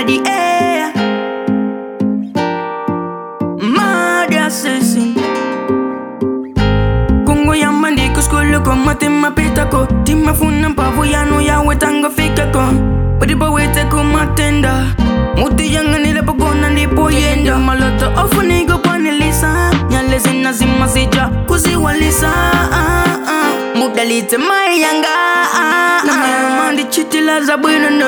the air. Mad assassin. Kongo ya mandiko skulu ko matima pita ko Tima funa mpavu yanu ya wetango fika ko Padipa wete ko matenda Muti yanga nile pagona ndipo yenda Maloto ofu nigo panelisa Nyale zina zima zija kuziwalisa ah, ah. Muda lite mayanga ah, ah. Na mero mandi chitila za bwina no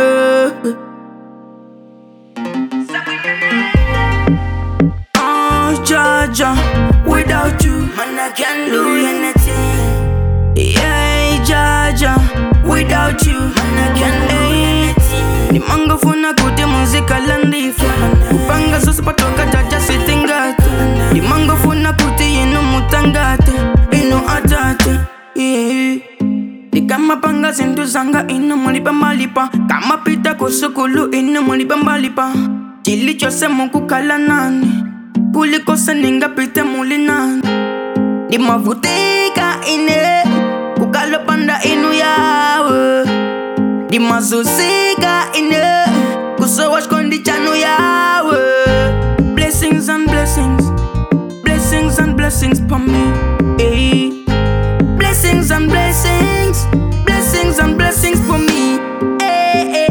Oh, Jaja, without you, man, I can't do anything. Yeah, Jaja, without you, man, I can't do anything. Ni mango funa kuti muzika landifa kupanga zosi patoka jaja sitingate Ni mango funa kuti inu mutangate inu atate yeah. Ni kama panga zintu zanga inu mulipa malipa kama pita kusukulu inu mulipa malipa chili chose mukukala nani kulikosa ningapite muli nani ndimavutika ine kukalopanda inu yawe ndimazuzika ine kusowa chikondi chanu yawe blessings and blessings blessings and blessings for me eh. blessings and blessings blessings and blessings for me eh, eh.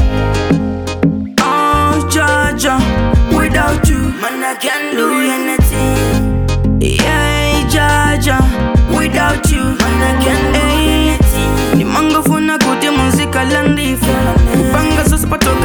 Oh, Jaja, without you, man, I can't do anything. Yeah, Jaja, without you, man, I can't do anything. Ni mango funa kuti muzika landifa kupanga sasa patoka